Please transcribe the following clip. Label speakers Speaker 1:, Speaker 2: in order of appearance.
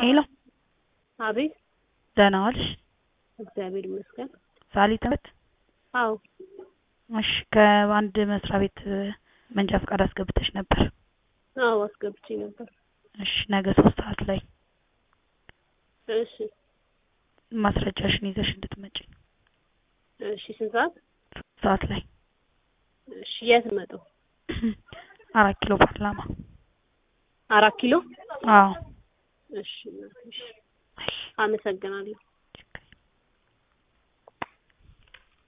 Speaker 1: ሄሎ
Speaker 2: አቤት
Speaker 1: ደህና ዋልሽ?
Speaker 2: እግዚአብሔር ይመስገን።
Speaker 1: ሳሊት ነት?
Speaker 2: አዎ
Speaker 1: እሺ ከአንድ መስሪያ ቤት መንጃ ፈቃድ አስገብተሽ ነበር?
Speaker 2: አዎ አስገብቼ ነበር።
Speaker 1: እሺ ነገ ሶስት ሰዓት ላይ
Speaker 2: እሺ
Speaker 1: ማስረጃሽን ይዘሽ እንድትመጪ።
Speaker 2: እሺ ስንት ሰዓት?
Speaker 1: ሶስት ሰዓት ላይ
Speaker 2: እሺ የት መጣው?
Speaker 1: አራት ኪሎ ፓርላማ።
Speaker 2: አራት ኪሎ?
Speaker 1: አዎ
Speaker 2: እሺ እናቴ፣ እሺ አመሰግናለሁ።